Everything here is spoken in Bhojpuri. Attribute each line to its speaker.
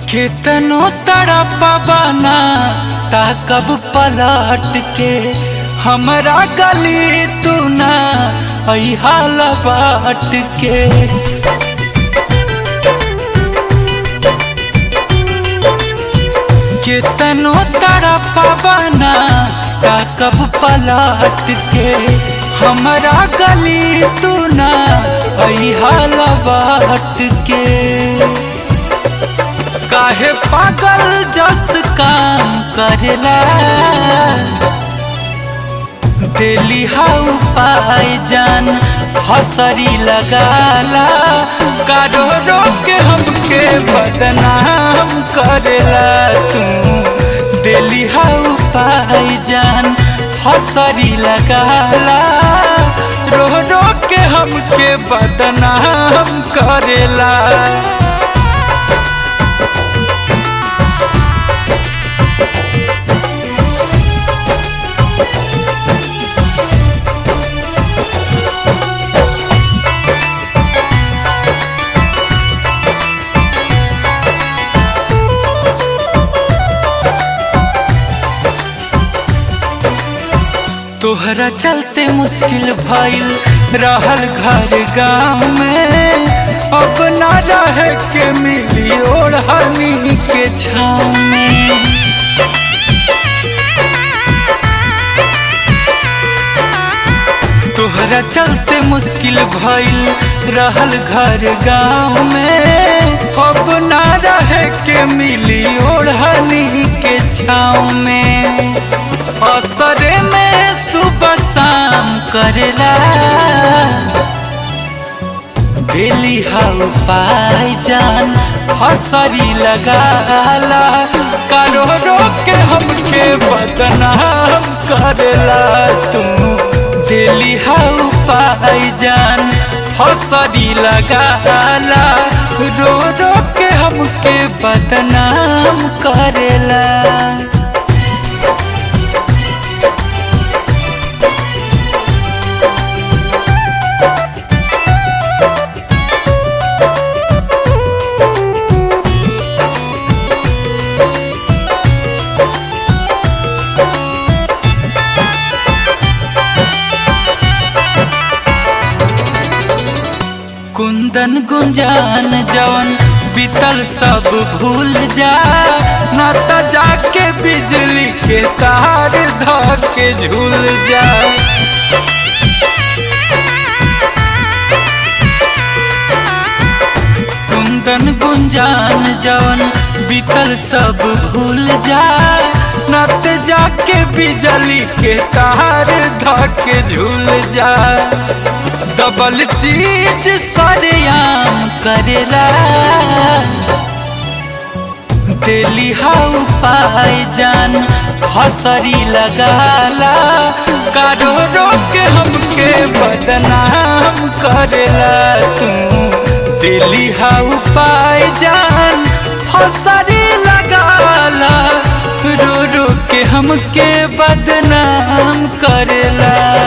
Speaker 1: केतनो तड़पबना ताकब पलट के हमरा गली तू ना हाल बाट के केतनो तड़पबना ताकब पलट के हमरा गली तू ना हाल बाट के काहे पागल जस काम करेला दिली हाउ पाई जान हसरी लगाला कारो रोके हमके बदनाम करेला तू दिली हाउ पाई जान हसरी लगाला रो रो के हमके बदनाम करेला तोहरा चलते मुश्किल भइल रहल घर गाँव में अब ना रह के मिली ओढ़नी के छाँव में तोहरा चलते मुश्किल भइल रहल घर गाँव में अब ना रह के मिली ओढ़नी के छाँव में असरे में सुबह शाम करेला दिली हाउ पाई जान हसरी लगाला कारो रोके हमके बदनाम करेला तू दिली हाउ पाई जान हसरी लगाला रो रो के हमके बदनाम करेला कुंदन गुंजान जवन बीतल सब भूल जा न त जाके बिजली के तार ध के झूल जा कुंदन गुंजान जवन बीतल सब भूल जा न त जाके बिजली के तार ध के झूल जा डबल चीज सरेआम करेला दिली हाउ पाई जान हसरी लगाला कारो रोके हमके बदनाम करेला तू दिली हाउ पाई जान हसरी लगाला रो रो के हमके बदनाम करेला